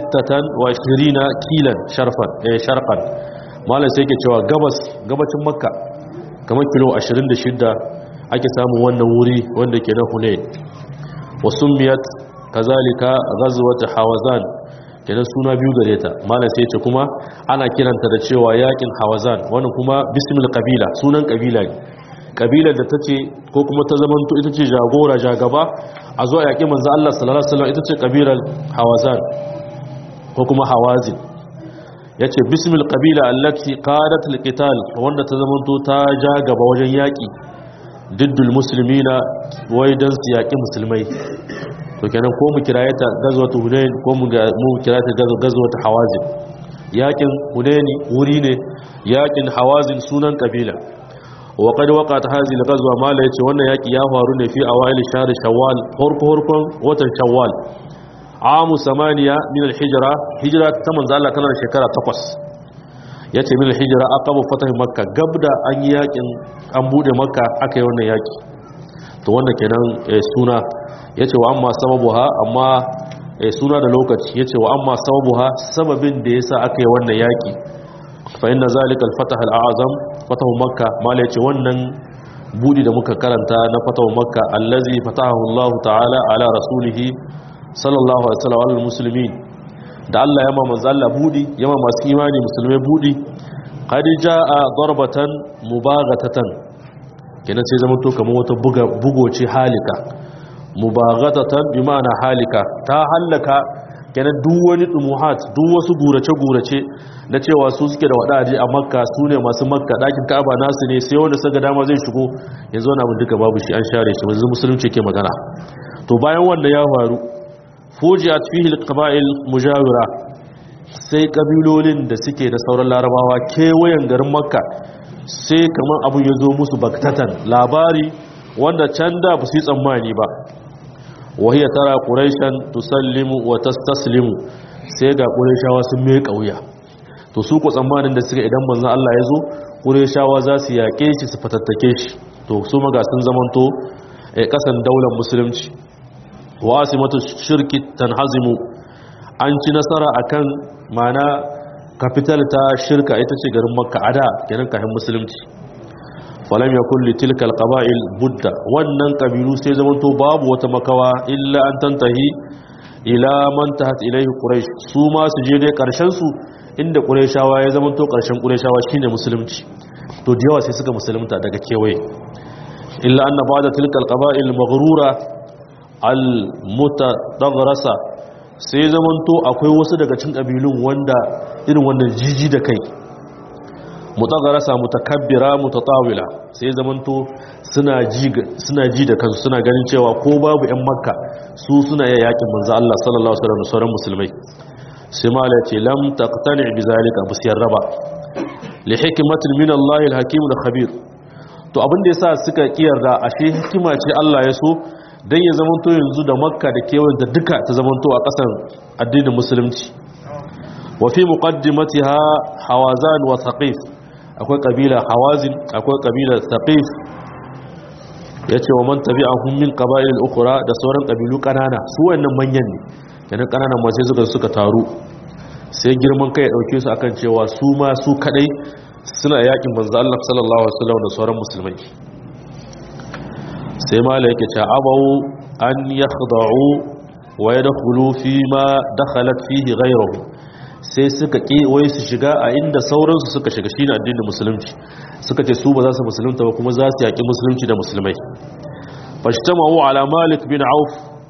26 kilan sharfan eh sharqan malam sai yake cewa gabas gabacin makka kamar kilo 26 ake samun wannan wuri wanda ke na hunain wasumiyat kazalika ghazwat hawazan kenan suna biyu gare ta malam sai yace kuma ana kiranta da cewa yakin hawazan wannan kuma bismil qabila sunan kabila ne kabilar da tace ko kuma ta zamanto ita ce jagora jagaba a zuwa yaƙi manzo Allah sallallahu alaihi wasallam ita ce kabilar hawazan ko kuma hawazin yace bismil qabila allati qadat alqital wanda ta zamanto ta ja gaba wajen yaƙi diddul muslimina wai dan su yaƙi musulmai to kenan ko mu kiraye ta gazwatu hunain ko mu ga- mu kiraye ta gazo- gazwatu hawazin yaƙin hunaini wuri ne yaƙin hawazin sunan kabila wa qad waqat hadhihi al-ghazwa ma la yace wannan yaki ya faru ne fi awail shahr shawwal farko farkon watan shawwal amu samaniya min al-hijra hijra ta manzo Allah tana da shekara 8 yace min al-hijra aqabu fatah makka gabda an yi yakin an bude makka aka yi wannan yaki to wannan kenan eh, suna yace wa amma sababuha amma eh, suna da lokaci yace wa amma sababuha sababin da yasa aka yi wannan yaki fa inna zalika al-fatah al-a'zam fatahu makka mala yace wannan budi da muka karanta na fatahu makka allazi fatahu Allah ta'ala ala rasulihi sallallahu alaihi wasallam al muslimin da Allah ya ma manzo Allah budi ya ma masu imani musulmai budi qad jaa darbatan mubaghatatan kenan sai zama to kamar wata buga bugoce halika mubaghatatan bi ma'ana halika ta halaka kenan duk wani dumuhat duk wasu gurace-gurace na cewa su suke da wadaje a makka su ne masu makka dakin ka'aba nasu ne sai wanda suka dama zai shigo yanzu wani abin duka babu shi an share shi wanzu musulunci ke magana to bayan wanda ya faru fujiyat fihi alqaba'il mujawira sai kabilolin da suke da sauran larabawa kewayen garin makka sai kamar abu ya zo musu baktatan labari wanda can da ba su yi tsammani ba wahiyar tara ƙuraishan tusallimu wa tastaslimu sai ga ƙuraishawa sun mai ƙauya to su ku tsammanin da suka idan manzan Allah ya zo ƙuraishawa za su yaƙe shi su fatattake shi to su maga sun zamanto a ƙasan daular musulunci wa asimatu shirki tanhazimu an ci nasara akan mana kafital ta shirka ita ce garin makka ada kenan kafin musulunci falam yakun li tilka alqaba'il budda wannan kabilu sai zamanto babu wata makawa illa an tantahi ila man tahat ilayhi quraish su ma su je dai karshen su inda qurayshawa ya zamanto karshen qurayshawa shine musulunci to da yawa sai suka musulunta daga kewaye illa anna ba'da tilka alqaba'il maghrura almutadaghrasa sai zamanto akwai wasu daga cikin kabilun wanda irin wannan jiji da kai mutagarasa mutakabbira mutatawila sai zamanto suna ji suna ji da kansu suna ganin cewa ko babu ƴan makka su suna iya yakin manzo Allah sallallahu alaihi wasallam sauran musulmai sai mala ce lam taqtani bi zalika busiyar raba li hikmatin min Allah al-hakim al-khabir to abin da yasa suka kiyarda ashe hikima ce Allah ya so dan ya zamanto yanzu da makka da kewayen da duka ta zamanto a kasan addinin musulunci wa fi muqaddimatiha hawazan wa thaqif akwai kabila hawazin akwai kabila thaqif yace wa man tabi'ahum min qaba'il ukhra da sauran kabilu kanana su wannan manyan ne kenan kananan ma sai suka suka taru sai girman kai ya dauke su akan cewa su ma su kadai suna yakin manzo Allah sallallahu alaihi wasallam da sauran musulmai sai mala yake cewa abawu an yakhda'u wa yadkhulu fi ma dakhalat fihi ghayruhu sai suka ƙi wai su shiga a inda sauransu suka shiga shi ne addinin musulunci suka ce su ba za su musulunta ba kuma za su yaƙi musulunci da musulmai fashtamahu ala malik bin auf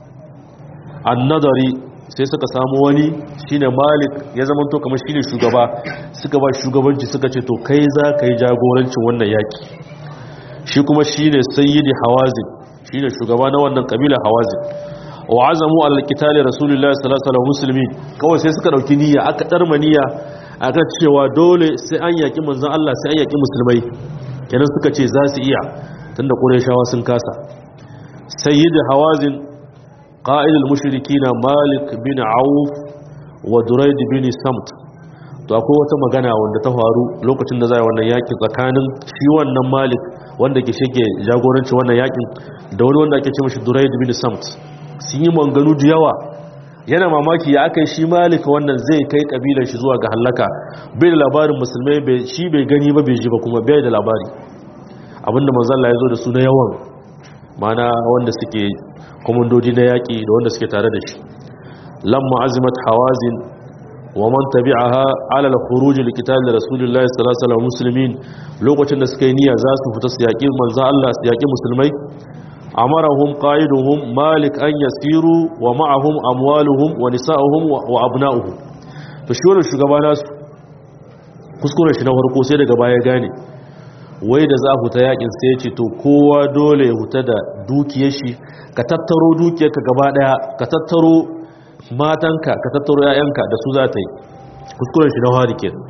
annadari sai suka samu wani shine malik ya zama to kamar shine shugaba suka ba shugabanci suka ce to kai za ka yi jagorancin wannan yaƙi shi kuma shine sayyidi hawazin shine shugaba na wannan kabila hawazin wa azamu al-qitali rasulullahi sallallahu alaihi wasallam kawai sai suka dauki niyya aka darma niyya aka cewa dole sai an yaki manzon Allah sai an yaki musulmai kenan suka ce za su iya tunda qurayshawa sun kasa sayyid hawazin qa'id al-mushrikina malik bin auf wa durayd bin samt to akwai wata magana wanda ta faru lokacin da za a wannan yakin tsakanin shi wannan malik wanda ke shige jagoranci wannan yakin da wani wanda ake ce mashi durayd bin samt sun yi manganu da yawa yana mamaki ya aka yi shi malika wannan zai kai kabilar shi zuwa ga hallaka bai da labarin musulmai shi bai gani ba bai ji ba kuma bai da labari abinda manzalla ya zo da su na yawan mana wanda suke komandoji na yaƙi da wanda suke tare da shi lamma azimat hawazin wa man tabi'aha ala al-khuruj li qital rasulillahi sallallahu alaihi wasallam muslimin lokacin da suka yi niyya za su fita su yaƙi manzo Allah su yaƙi musulmai amarahum qaiduhum malik an yasiru wa ma'ahum amwaluhum wa nisa'uhum wa abna'uhum to shi wannan shugaba nasu kuskuren shi na farko sai daga baya gane wai da za a huta yakin sai ya ce to kowa dole ya huta da dukiyar shi ka tattaro dukiyarka gaba daya ka tattaro matanka ka tattaro 'ya'yanka da su za ta yi kuskuren shi na fari kenan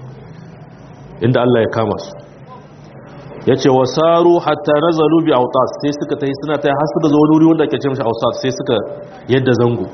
inda Allah ya kama su ya ce wa saru hatta nazalu bi autas sai suka tafi suna tayi har suka zo wani wuri wanda ake ce mishi autas sai suka yadda zango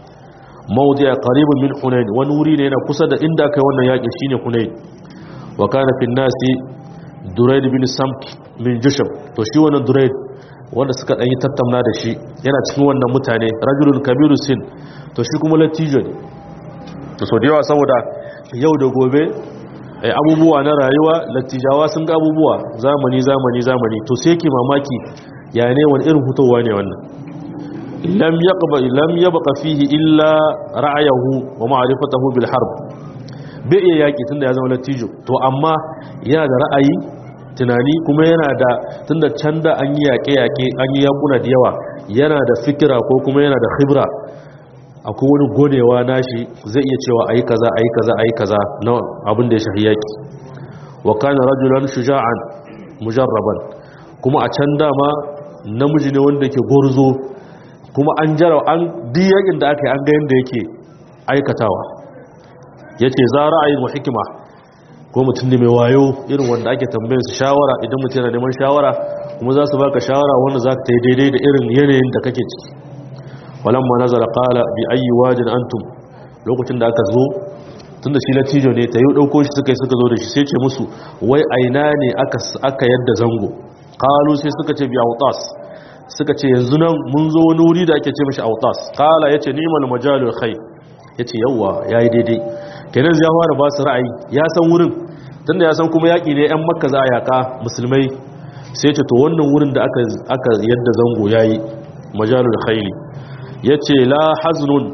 mawdi a qaribun min hunain wani wuri ne yana kusa da inda kai wannan yaki shine hunain wa kana fi nasi duraid bin samt min jusham to shi wannan duraid wanda suka dan yi tattauna da shi yana cikin wannan mutane rajulun kabiru sin to shi kuma latijo ne to so da yawa saboda yau da gobe abubuwa na rayuwa lattijawa sun ga abubuwa zamani zamani zamani to sai ke mamaki ya ne wani irin hutowa ne wannan lam yaqba lam yabqa fihi illa ra'ayahu wa ma'rifatuhu bil harb bai iya yaki tunda ya zama lattijo to amma yana da ra'ayi tunani kuma yana da tunda can da an yi yaƙe-yaƙe an yi yakuna da yawa yana da fikira ko kuma yana da khibra akwai wani gonewa nashi zai iya cewa ayi kaza ayi kaza ayi kaza na abin da ya shafi yaki wa kana rajulan shuja'an mujarraban kuma a can dama namiji ne wanda yake gorzo kuma an jara an di yakin da aka yi an ga yanda yake aikatawa yace za ra'ayin wa hikima ko mutum ne mai wayo irin wanda ake tambayar su shawara idan mutum yana neman shawara kuma za su baka shawara wanda za ka ta yi daidai da irin yanayin da kake ciki walamma nazara qala bi ayi wajin antum lokacin da aka zo tunda shi latijo ne ta yi dauko shi suka yi suka zo da shi sai ce musu wai aina ne aka aka yadda zango qalu sai suka ce bi autas suka ce yanzu nan mun zo wani wuri da ake ce mishi autas qala yace ni'mal majalul khair yace yawa yayi daidai kenan zai fara ba su ra'ayi ya san wurin tunda ya san kuma yaki ne yan makka za a yaka musulmai sai ce to wannan wurin da aka aka yadda zango yayi majalul khair ya ce la haznun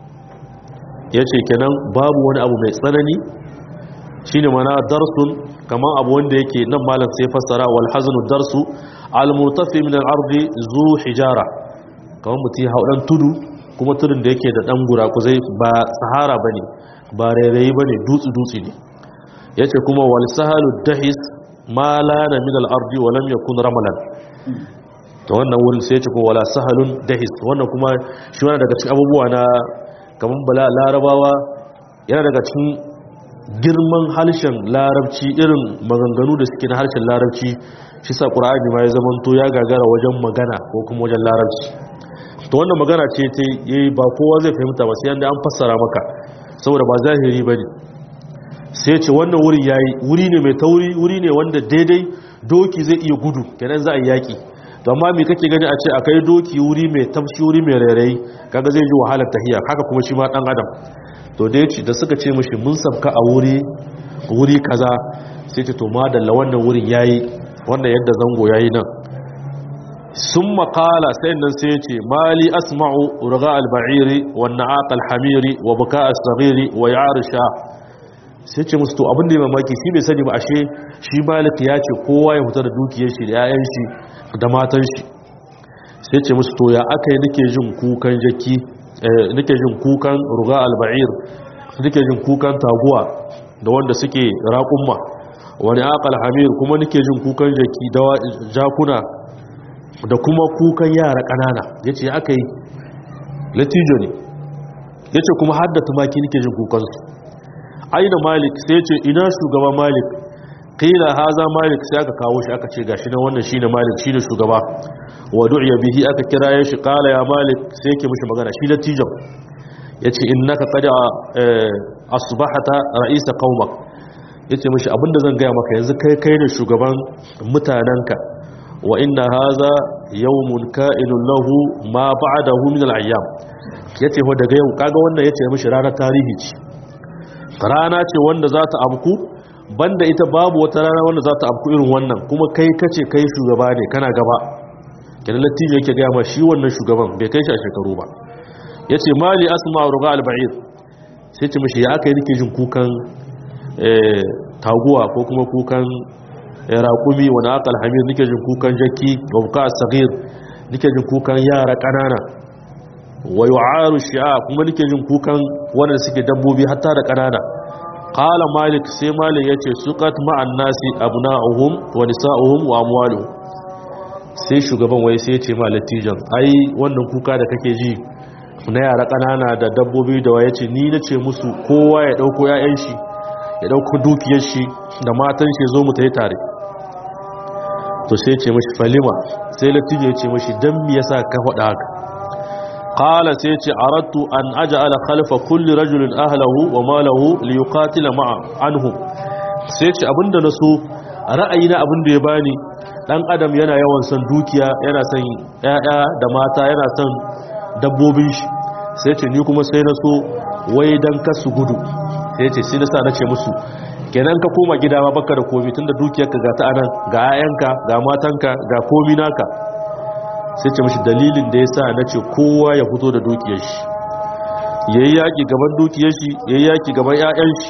ya ce kenan babu wani abu mai tsanani shi ne mana darsun kamar abu wanda yake nan malam sai fassara wal haznu darsu al-murtafi min al-ardi zu hijara kamar mutum ya haudan tudu kuma tudun da yake da dan gurakuzai ba sahara bane ba rairayi bane dutsu dutsi ne yace kuma wal sahalu dahis ma lana min al-ardi wa lam yakun ramalan to wannan wurin sai ce ko wala sahalun dahis wannan kuma shi wani daga cikin abubuwa na kaman bala larabawa yana daga cikin girman harshen larabci irin maganganu da suke na harshen larabci shi sa qur'ani ma ya zamanto ya gagara wajen magana ko kuma wajen larabci to wannan magana ce ta yayi ba kowa zai fahimta ba sai yanda an fassara maka saboda ba zahiri bane sai ce wannan wurin yayi wuri ne mai tauri wuri ne wanda daidai doki zai iya gudu kenan za a yi yaki to amma me kake gani a ce akai doki wuri mai tafshi wuri mai rairayi kaga zai ji wahalar tahiya haka kuma shi ma dan adam to da yace da suka ce mishi mun sabka a wuri wuri kaza sai ce to madalla wannan wurin yayi wannan yadda zango yayi nan sun makala sai nan sai ce mali asma'u urga al-ba'iri wa na'aq al-hamiri wa buka as-saghiri wa ya'ar sha sai ce musu to abin da ya mamaki shi bai sani ba ashe shi malik ya ce kowa ya fita da dukiyar shi da 'ya'yan shi da matan shi sai ce musu to ya aka yi nake jin kukan jaki nake jin kukan ruga alba'ir nake jin kukan taguwa da wanda suke raƙumma wani aqal hamir kuma nake jin kukan jaki da jakuna da kuma kukan yara ƙanana yace aka yi latijo ne yace kuma har da tumaki nake jin kukan su aina malik sai ce ina shugaba malik qila haza malik sai aka kawo shi aka ce gashi nan wannan shine malik shine shugaba wa du'iya bihi aka kira ya shi qala ya malik sai yake mishi magana shi latijan yace innaka qad asbahata ra'isa qaumak yace mishi abinda zan gaya maka yanzu kai kai ne shugaban mutananka wa inna haza yawmun ka'inun lahu ma ba'dahu min al-ayyam yace ho daga yau kaga wannan yace mishi ranar tarihi ce rana ce wanda za ta abku banda ita babu wata rana wanda za ta abku irin wannan kuma kai kace kai shugaba ne kana gaba kenan lattijo yake gaya ma shi wannan shugaban bai kai shi a shekaru ba ya ce mali asma ruga alba'ir sai ce mashi ya aka yi nake jin kukan taguwa ko kuma kukan raƙumi wani aka alhamir nake jin kukan jaki wa buka sagir nake jin kukan yara ƙanana wa yu'aru shi'a kuma nake jin kukan wanda suke dabbobi hatta da ƙanana qala malik sai malik yace suqat ma'an nasi abna'uhum wa nisa'uhum wa amwaluhum sai shugaban wai sai ce ma latijan ai wannan kuka da kake ji na yara ƙanana da dabbobi da waye ce ni na ce musu kowa ya ɗauko ‘ya'yan shi ya ɗauko dukiyar shi da matan shi zo mu ta yi tare to sai ce mashi falima sai latijan ya ce mashi don mi yasa ka faɗa haka qala sai ce aradtu an aj'ala khalfa kulli rajulin ahlahu wa malahu li yuqatila ma'a anhum sai ce abinda na so ra'ayi na abinda ya bani dan adam yana yawan son dukiya yana son ƴaƴa da mata yana son dabbobin shi sai ce ni kuma sai na so wai dan kasu gudu sai ce sai na sa na ce musu kenan ka koma gida ma baka da komi tunda dukiyarka ga ta anan ga 'ya'yanka ga matanka ga komi naka sai ce mashi dalilin da ya sa na ce kowa ya fito da dukiyar shi ya yi yaƙi gaban dukiyar shi ya yi yaƙi gaban 'ya'yan shi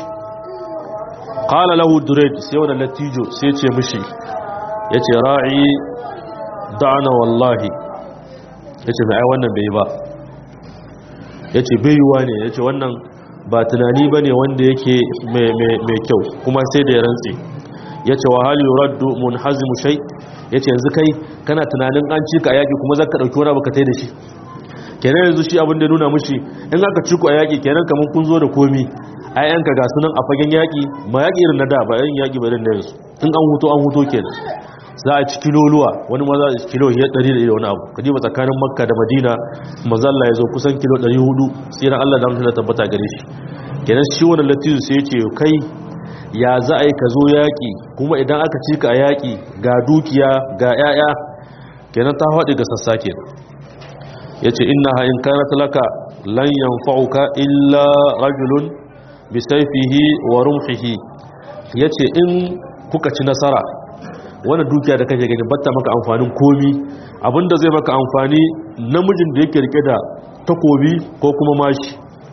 ƙala lahu dured sai wani latijo sai ce mashi ya ce ra'i da'ana wallahi ya ce mai wannan bai ba ya ce baiwa ne ya ce wannan ba tunani ba ne wanda yake mai kyau kuma sai da ya rantse ya ce wa hali raddu mun hazimu shai ya ce yanzu kai kana tunanin an ci ka a yaƙi kuma za ka ɗauki wani abu ka tai da shi kenan yanzu shi abin da nuna mushi in aka ci ku a yaƙi kenan kamar kun zo da komi ayyanka ga sunan a fagen yaƙi ma yaƙi irin na da ba yin yaƙi ba irin na yanzu in an huto an huto kenan za a ci kiloluwa wani ma za a ci kilo ya ɗari da wani abu ka ba tsakanin makka da madina mazalla ya zo kusan kilo ɗari hudu tsiran allah da mutum tabbata gare shi kenan shi wani latizu sai ce kai ya za a yi ka zo yaƙi kuma idan aka ci ka a yaƙi ga dukiya ga 'ya'ya kenan ta haɗe ga sassa kenan ya ce ina ha'in kana talaka lan yanfa'uka illa rajulun bisaifihi wa rumhihi ya ce in kuka ci nasara wani dukiya da kake gani batta maka amfanin komi abinda zai maka amfani namijin da yake rike da takobi ko kuma mashi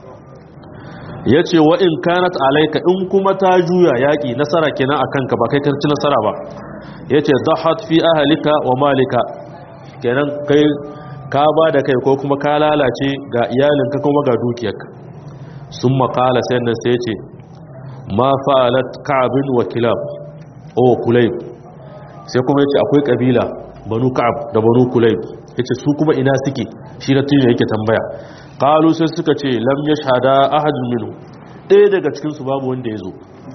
ya ce wa in kanat alaika in kuma ta juya yaƙi nasara kenan a kanka ba kai karci nasara ba ya ce zahat fi ahalika wa malika kenan kai ka ba da kai ko kuma ka lalace ga iyalinka kuma ga dukiyarka sun makala sai nan sai ce ma fa'alat ka'abin wa kilab o kulayb sai kuma yace akwai kabila banu ka'ab da banu kulayb yace su kuma ina suke shi na tuni yake tambaya qalu sai suka ce lam yashhada ahadun minhu ɗaya daga cikin su babu wanda yazo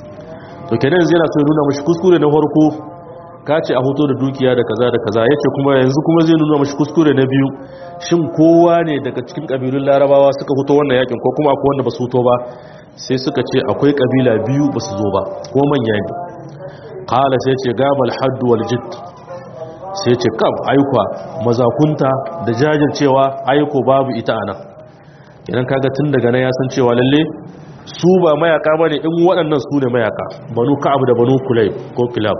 to kenan zai na so nuna mashi kuskure na farko ka ce a hoto da dukiya da kaza da kaza yace kuma yanzu kuma zai nuna mashi kuskure na biyu shin kowa ne daga cikin kabilun larabawa suka fito wannan yakin ko kuma akwai wanda ba su fito ba sai suka ce akwai kabila biyu ba su zo ba ko manya ne kala sai ce gabal haddu wal jidd sai ce kam aikwa mazakunta da jajircewa aiko babu ita ana idan kaga tun daga nan ya san cewa lalle su ba mayaka bane in waɗannan su ne mayaka banu ka'ab da banu kulayb ko kilab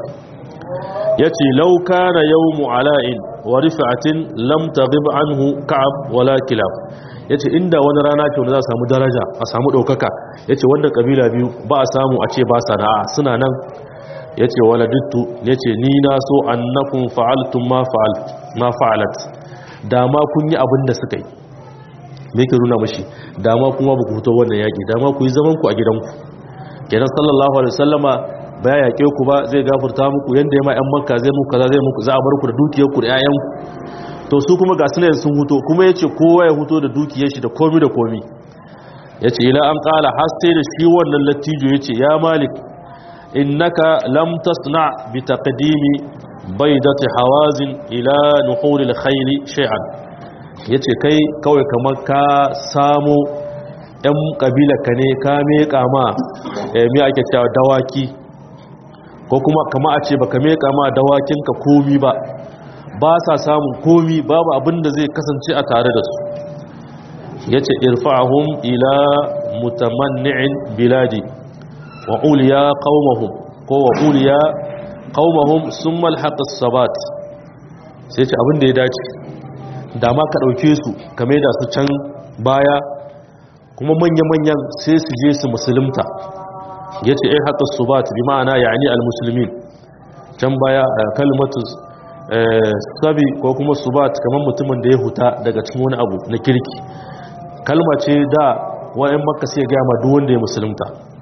yace law kana yawmu ala'in wa rif'atin lam taghib anhu ka'ab wala kilab yace inda wani rana ce wanda za a samu daraja a samu daukaka yace wanda kabila biyu ba a samu a ce ba sana'a suna nan ya ce waladittu ya ce ni na so annakun fa'altun ma fa'alat dama kun yi abin da suka yi me ke nuna mashi dama kuma ba ku fito wannan yaƙi dama ku yi zamanku a gidanku kenan sallallahu alaihi wasallama ba ya yaƙe ku ba zai gafurta muku yadda ya ma 'yan makka zai muku kaza zai muku za a bar ku da dukiyarku da 'ya'yanku to su kuma ga sunayen sun huto kuma ya ce kowa ya huto da dukiyar shi da komi da komi ya ce ila an ƙala har sai da shi wannan lattijo ya ce ya malik إنك لم تصنع بتقديم بيضة حوازن إلى نحور الخيل شيئا yace kai kawai kamar ka samu ɗan ƙabilarka ne ka meƙa ma mai ake cewa dawaki ko kuma kama a ce ba ka meƙa ma dawakinka komi ba ba sa samun komi babu abin da zai kasance a tare da su yace irfa'ahum ila mutamanni'in biladi wa uliya qaumahum ko wa uliya qaumahum summa alhaqa sabat sai ce abin da ya dace da ma ka dauke su kame da su can baya kuma manya-manyan sai su je su musulunta yace ai haqa sabat bi ma'ana yani almuslimin can baya kalmatu sabi ko kuma subat kamar mutumin da ya huta daga cikin wani abu na kirki kalma ce da wa'in makka sai ga ma duk wanda ya musulunta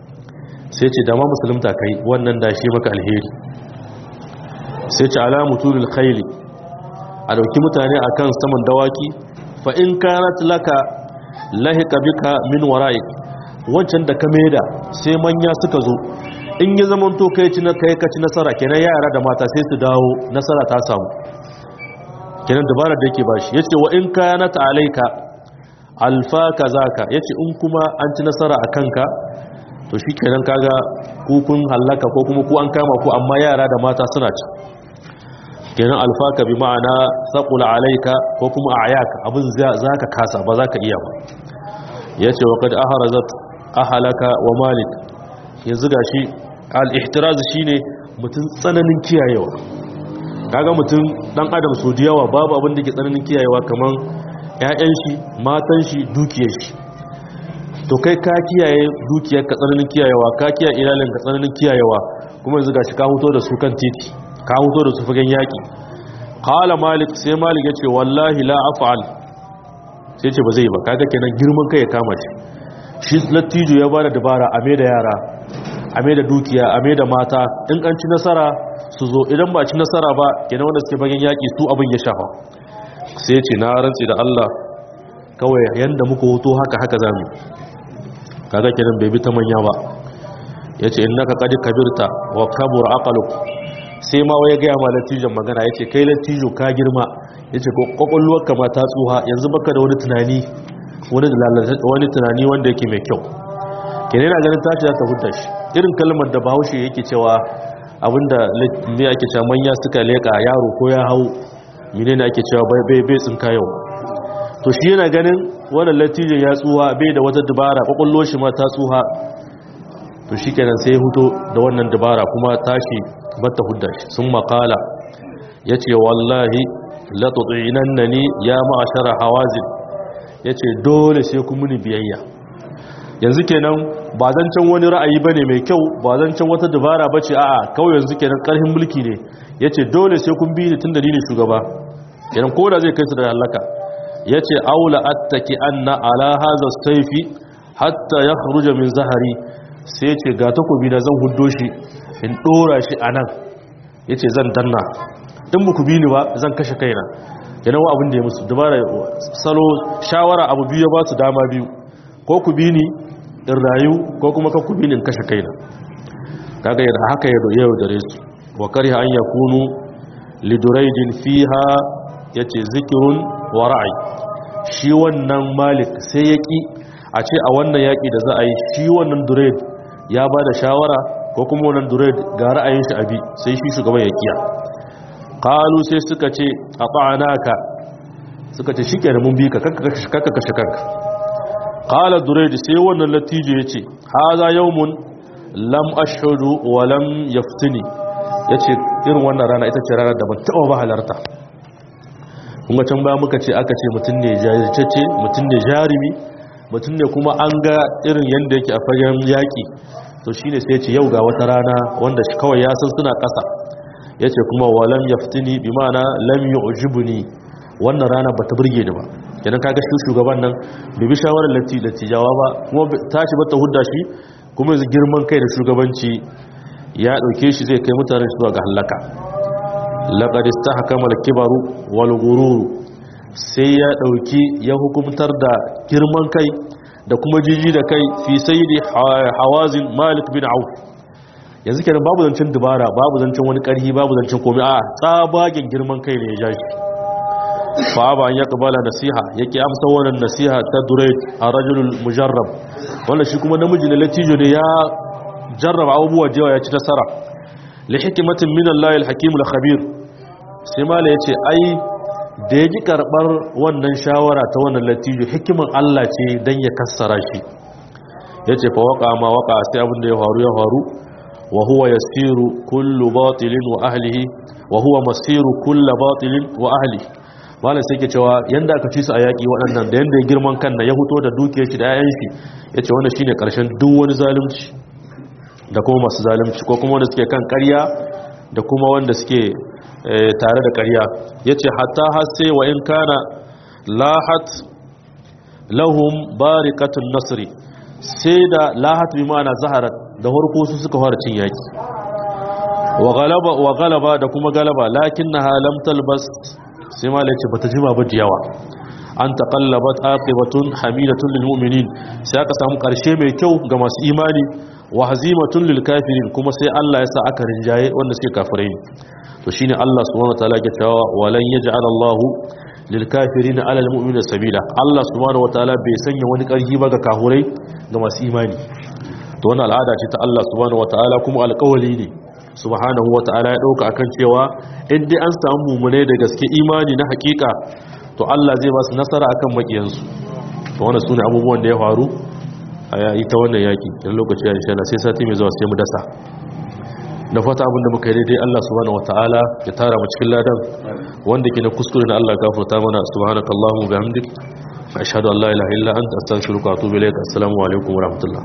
sai ce dama musulunta kai wannan da shi maka alheri sai ce alamu tulul khayli a dauki mutane akan saman dawaki fa in kanat laka lahika bika min wara'ik wancan da ka maida sai manya suka zo in ya zaman to kai ci na kai ka ci nasara kenan yara da mata sai su dawo nasara ta samu kenan dabarar da yake bashi yace wa in kanat alayka alfa kazaka yace in kuma an ci nasara akan ka to shi kenan kaga kukun hallaka ko kuma ku an kama ku amma yara da mata suna ci kenan alfaka bi ma'ana saqul alayka ko kuma ayaka abin zaka kasa ba zaka iya ba yace wa kad aharazat ahalaka wa malik yanzu gashi al-ihtiraz shine mutum tsananin kiyayewa kaga mutum dan adam so da yawa babu abin da ke tsananin kiyayewa kaman ƴaƴan shi matan shi dukiyar shi to kai ka kiyaye dukiyar ka tsananin kiyayewa ka kiyaye iyalin ka tsananin kiyayewa kuma yanzu gashi ka huto da su kan titi ka huto da su fagen yaki qala malik sai malik yace wallahi la af'al sai ce ba zai ba kaga kenan girman kai ya kama shi shi lattijo ya bada dabara a da yara a da dukiya a da mata in an ci nasara su zo idan ba ci nasara ba kenan wanda suke fagen yaki su abin ya shafa sai ce na rantsi da Allah kawai yanda muka hoto haka haka zamu kaga kenan bai bi ta manya ba yace innaka qad kabirta wa kabura aqluk sai ma waye ga ma latijon magana yace kai latijo ka girma yace ko kokolluwar ka ma ta tsuha yanzu baka da wani tunani wani wani tunani wanda yake mai kyau kenan yana ganin tashi za ta hudda shi irin kalmar da Bahaushe yake cewa abinda me ake cewa manya suka leka yaro ko ya hau menene ake cewa bai bai bai tsinka yau to shi yana ganin wannan latijin ya tsuha bai da wata dabara kokollo shi ma ta tsuha to shi kenan sai huto da wannan dabara kuma tashi bata hudda shi sun makala ya ce wallahi latutsinan na ni ya ma'ashara hawazin ya ce dole sai kun muni biyayya yanzu kenan ba zancen wani ra'ayi ba ne mai kyau ba zancen wata dabara ba ce a'a kawai yanzu kenan ƙarfin mulki ne ya ce dole sai kun bi ni tun da ni ne shugaba kenan ko da zai kai su da halaka ya ce aula attaki anna ala haza saifi hatta ya kharuja min zahari sai ce ga takobi na zan huddo shi in dora shi a nan ya ce zan danna in ba ku bi ni ba zan kashe kaina yana wa abin da ya musu dubara salo shawara abu biyu ya ba su dama biyu ko ku bi ni in rayu ko kuma ka ku bi ni in kashe kaina kaga yadda haka ya yau da resu wa kariha an yakunu liduraidin fiha yace zikirun wa ra'ayi shi wannan malik sai ya ki a ce a wannan yaƙi da za a yi shi wannan dured ya ba da shawara ko kuma wannan dured ga ra'ayin shi abi sai shi shugaban ya kiya kalu sai suka ce a ka suka ce shi kenan mun bi ka kakka kashe kanka kala dured sai wannan latijo ya ce haza yawmun lam ashhudu wa lam yaftini ya ce irin wannan rana ita ce rana da ban taɓa ba halarta kuma can baya muka ce aka ce mutum ne jajirce mutum ne jarumi mutum ne kuma an ga irin yadda yake a fagen yaƙi to shi ne sai ce yau ga wata rana wanda shi kawai ya san suna ƙasa ya ce kuma walam ya fitini bi mana lam yi ujibu ni wannan rana ba ta burge ni ba kenan kaga shi shugaban nan bai bi shawarar latti lattijawa ba kuma tashi ba ta hudda shi kuma yanzu girman kai da shugabanci ya ɗauke shi zai kai mutane zuwa ga halaka laqad istahkama al-kibaru wal ghurur sai ya ɗauki ya hukumtar da girman kai da kuma jiji da kai fi sayyidi hawazin malik bin auf yanzu kenan babu zancen dubara babu zancen wani ƙarhi babu zancen komai a tsabagen girman kai ne ya ja shi fa ba an yaqbala nasiha yake amsa wannan nasiha ta durayd a rajulul mujarrab wannan shi kuma namiji ne latijo ne ya jarraba abubuwa da yawa ya ci nasara li hikmatin min Allah al-hakim al-khabir sai mala yace ai da ya ji karɓar wannan shawara ta wannan latijo hikimin Allah ce don ya kassara shi ya ce fa waka ma waka sai abin da ya faru ya faru wa huwa yasiru kullu batilin wa ahlihi wa huwa masiru kullu batilin wa ahlihi malam sai ke cewa yanda aka ci su a yaƙi waɗannan da yanda ya girman kan na ya fito da dukiyar shi da 'ya'yan shi ya ce wannan shine ƙarshen duk wani zalunci da kuma masu zalunci ko kuma wanda suke kan ƙarya da kuma wanda suke tare da ƙarya ya ce hatta hasse wa in kana lahat lahum barikatun nasri sai da lahat bi ma'ana zaharat da harko su suka fara cin yaki wa galaba da kuma galaba lakin na halam talbas sai ma laice bata jima ba da yawa an taƙallabat aqibatun hamidatun lil mu'minin sai aka samu ƙarshe mai kyau ga masu imani wa hazimatun lil kafirin kuma sai Allah ya sa aka rinjaye wanda suke kafirai ne to shine Allah subhanahu wataala ke cewa walan yaj'al Allah lil kafirin ala al mu'minina sabila Allah subhanahu wataala bai sanya wani ƙarfi ba ga kafirai ga masu imani to wannan al'ada ce ta Allah subhanahu wataala kuma alƙawali ne subhanahu wataala ya dauka akan cewa in dai an samu mumune da gaske imani na hakika to Allah zai ba su nasara akan makiyansu to wannan sune abubuwan da ya faru a yayi ta wannan yaki dan lokaci ya insha Allah sai sati mai zuwa sai mu dasa da fata abin da muka yi daidai Allah subhanahu wataala ya tara mu cikin ladan wanda ke na kuskure na Allah gafarta mana subhanakallahumma bihamdik ashhadu an la ilaha illa anta astaghfiruka wa atubu ilaik assalamu alaikum wa rahmatullah